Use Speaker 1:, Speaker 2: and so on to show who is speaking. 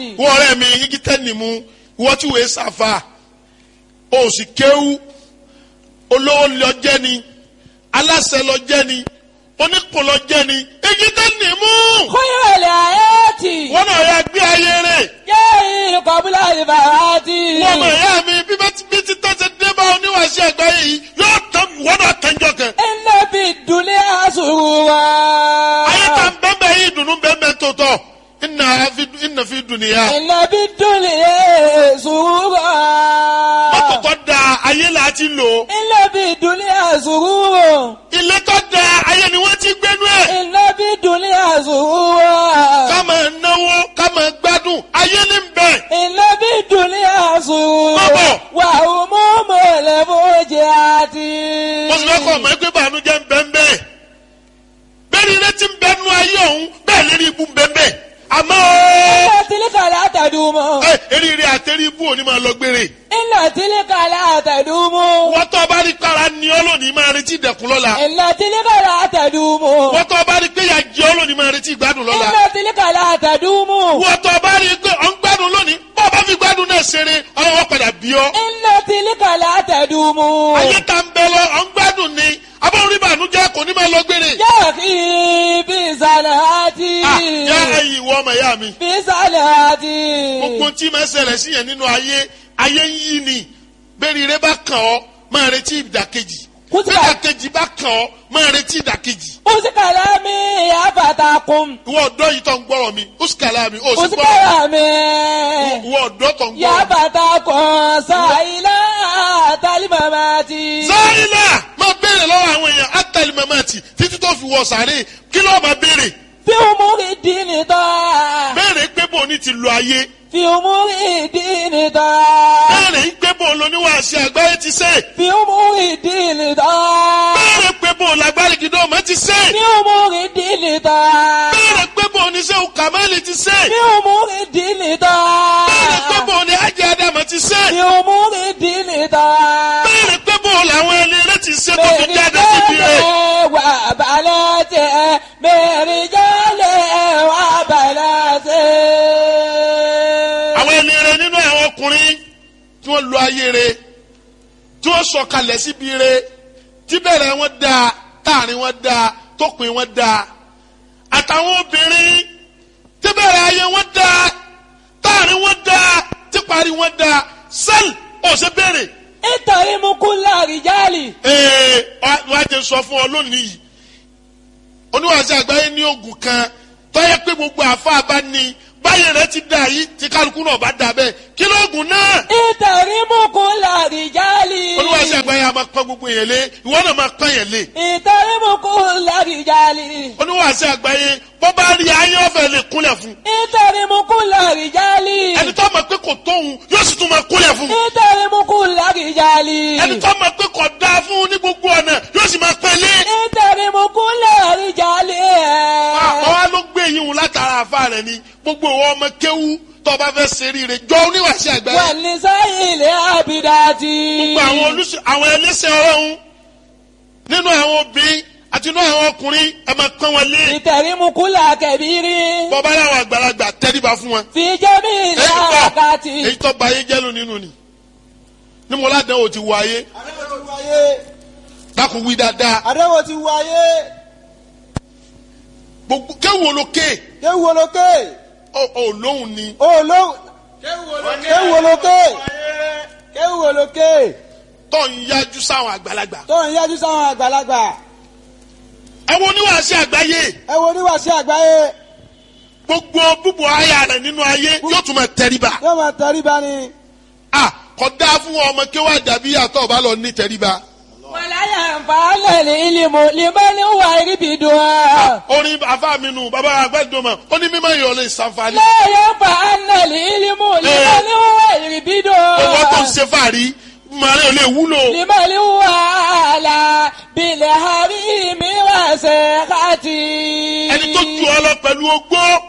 Speaker 1: wọ́n ọ̀rẹ́ mi igi tẹ́ni mu wọ́n tí wòye sàfà o sì kéwú olówó lọ jẹ́ ni aláṣẹ lọ jẹ́ ni oníkò lọ jẹ́ ni igi tẹ́ni mu
Speaker 2: خير الآيات
Speaker 1: wọ́n náà yà gbé ayé rẹ̀
Speaker 2: جاء قبل الفوات
Speaker 1: wọ́n mọ̀ ẹ̀yà mi bí bá ti bí ti tọ́ ti dé bá oníwàásí àgbáyé yìí yóò tán wọ́n náà tẹ́jọ́ kan
Speaker 2: إن في الدنيا سرورا
Speaker 1: ayé ta ń bẹ́ẹ̀ bẹ́ẹ̀ yìí dùnú bẹ́ẹ̀ bẹ́ẹ̀ tó tọ̀ ìnà fi- ìnà fi dùnìyà
Speaker 2: إن في الدنيا سرورا
Speaker 1: mọ́tò tó da ayé là á ti lò ó.
Speaker 2: إن في الدنيا سرورا
Speaker 1: ilé tó da ayé ni wọ́n ti gbénú ẹ̀.
Speaker 2: إن في الدنيا سرورا
Speaker 1: ká máa náwó ká máa gbádùn ayé ní bẹ̀.
Speaker 2: إن في الدنيا سرورا
Speaker 1: Bàbá.
Speaker 2: وهموم الفوجات
Speaker 1: mo sì fẹ́ kọ́ ọmọ ẹgbẹ́ bàánújẹ́ ń bẹ́ ń bẹ́ẹ̀. bẹ́ẹ̀ ni ilé ti ń bẹ́ẹ̀ nú ayé ọ̀hún bẹ́ẹ̀ lérí ibú ń bẹ́ẹ̀ bẹ́ẹ̀. àmọ́
Speaker 2: إن تلك لا تدوم
Speaker 1: ẹ eríire àtẹrí ibú òní máa lọ gbére.
Speaker 2: إن تلك لا تدوم
Speaker 1: wọ́n tó bá rí kára ní ọ́ lónìí máa retí ìdẹ̀kùn lọ́la.
Speaker 2: إن تلك لا تدوم
Speaker 1: wọ́n tó bá rí pé ìyà jẹ ọ́ lónìí máa retí ìgbádùn lọ́la.
Speaker 2: إن تلك لا تدوم
Speaker 1: wọ́n tó bá rí pé ọ̀ ń gbádùn lónìí bọ́ bá fi gbádùn náà ṣeré ọlọ́wọ́ padà bí ọ́.
Speaker 2: إن تلك لا تدوم
Speaker 1: ayé ta ń bẹ lọ ọ̀ ń gbádùn ni abọ́n rí bàánújẹ́ kò ní máa lọ gbére.
Speaker 2: يا أخي في صلاتي
Speaker 1: Ah, yá ẹ̀yin ìwọ ọmọ ìyá mi.
Speaker 2: في صلاتي
Speaker 1: gbogbo tí máa ṣẹlẹ̀ sí yẹn nínú ayé ayé ń yí ni bẹ́ẹ̀ni rẹ bá kàn ọ́ máa retí ìdàkejì
Speaker 2: Kó sì bá-
Speaker 1: ìdàkejì bá kàn ọ́ máa retí ìdàkejì.
Speaker 2: أوس كلامي يا فتاكم
Speaker 1: ìwọ ọ̀dọ́ yìí tó ń gbọ́rọ̀ mi ó sì kàlá mi ó sì
Speaker 2: أوس
Speaker 1: gbọ́rọ̀
Speaker 2: كلامي
Speaker 1: ìwọ ọ̀dọ́ tó ń
Speaker 2: يا
Speaker 1: gbọ́rọ̀ mi.
Speaker 2: فتاكم سائلا تلمماتي
Speaker 1: sáyìnà máa béèrè lọ́wọ́ àwọn èèyàn átàlí mamati títí tó fi wọ sàárè kí ló máa béèrè
Speaker 2: في أمور الدين طاعة
Speaker 1: béèrè pé bò ní ti lo ayé
Speaker 2: في أمور الدين طاعة
Speaker 1: béèrè pé bò lóníwàásí àgbáyé ti ṣe
Speaker 2: في أمور الدين طاعة
Speaker 1: béèrè pé bò lágbárí gidọ́ ọmọ ti ṣe
Speaker 2: في أمور الدين طاعة
Speaker 1: béèrè pé bò ní sẹ́wù kàmáìlì ti ṣe
Speaker 2: في أمور الدين
Speaker 1: béèrè pé
Speaker 2: طاعة
Speaker 1: bò ní ajé adama ti ṣe
Speaker 2: في أمور الدين طاعة
Speaker 1: béèrè pé bò làwọn ẹni rẹ ti ṣe tó fi jáde síbi rẹ
Speaker 2: وبناته برجاله وبناته
Speaker 1: àwọn ẹni rẹ nínú àwọn ọkùnrin tí wọ́n lo ayé rẹ tí wọ́n sọ̀kalẹ̀ síbi rẹ tí bẹ̀rẹ̀ wọn dáa táàrin wọn dáa tópin wọn dáa àtàwọn obìnrin tí bẹ̀rẹ̀ ayé wọn dáa táàrin wọn dáa tí parí wọn dáa sẹ́ẹ̀lì ọ̀sẹ̀ bẹ̀rẹ̀
Speaker 2: اتهم كل رجال
Speaker 1: ee wọ́n á jẹ sọ fún ọ lónìí yìí oníwàásù àgbáyé ní oògùn kan tọ́yẹ pé gbogbo àfa bá ní báyìí rẹ ti dà yìí tí kálukú náà bá dà bẹ́ẹ̀ kí lóògùn náà
Speaker 2: اتهم كل رجال
Speaker 1: oníwàásù àgbáyé a máa pọ́n gbogbo yẹn lé ìwọ náà máa pọ́n yẹn lé
Speaker 2: اتهم كل رجال
Speaker 1: oníwàásù àgbáyé bọ́ bá rí ayé ọ̀fẹ́ lè kúnlẹ̀ fún
Speaker 2: اتهم كل رجال
Speaker 1: ẹni tó mọ̀ pé kò tóhun yóò sì tún máa kúnlẹ̀ fún
Speaker 2: اتهم كل رجال
Speaker 1: ẹni tó mọ̀ pé kò dáa fún ní gbogbo ọ̀nà yóò sì máa pẹ́ lé
Speaker 2: اتهم كل رجال
Speaker 1: àwa ló gbé yín wò látara àfa rẹ ni gbogbo ìwọ ọmọ kéwú tó bá fẹ́ ṣe rí rẹ jọ oníwàásù àgbáyé
Speaker 2: والنساء العابدات
Speaker 1: gbogbo àwọn olùsọ àwọn ẹlẹ́sẹ̀ ọlọ́run nínú àwọn obìnrin àti nínú àwọn ọkùnrin ẹ máa pọ́n wọn lé
Speaker 2: اتهم كل كبير
Speaker 1: bọ́bá láwọn àgbàlagbà tẹ́ríba fún wọn.
Speaker 2: في جميع
Speaker 1: èyí tó
Speaker 2: الأوقات
Speaker 1: èyí tó ba ayé jẹ́lu nínú ni ní mo ládàá o ti wọ ayé
Speaker 3: àdéhùn ti wáyé
Speaker 1: dákun wí dáadáa
Speaker 3: àdéhùn ti wáyé
Speaker 1: gbogbo kéwù olókè
Speaker 3: kéwù olókè
Speaker 1: ọ ọ lóhùn ni
Speaker 3: olóhùn kéwù olókè kéwù olókè
Speaker 1: tó ń yájú sáwọn àgbàlagbà.
Speaker 3: tó ń yájú sáwọn àgbàlagbà
Speaker 1: àwọn oníwàásí àgbáyé
Speaker 3: ẹ wo oníwàásí àgbáyé
Speaker 1: gbogbo búbu ayé rẹ nínú ayé yóò tún máa tẹríba.
Speaker 3: yóò máa tẹríba ni
Speaker 1: a kò dáa fún ọmọ kéwà dàbí àtọ̀ bá lọ ní tẹríba.
Speaker 2: ولا ينفع العلم لمن هو يربدها
Speaker 1: orin afa mi nù bàbá àgbàdùnmọ̀ ó ní mímọ́ ìyọ̀ lè ṣàǹfààní.
Speaker 2: لا ينفع العلم لمن هو
Speaker 1: owó tó ń
Speaker 2: يربدها
Speaker 1: ṣe fàárí màrí ò lè wúlò.
Speaker 2: لمن هو على بالحريم وسخطي
Speaker 1: ẹni tó ju ọ lọ pẹ̀lú ogbó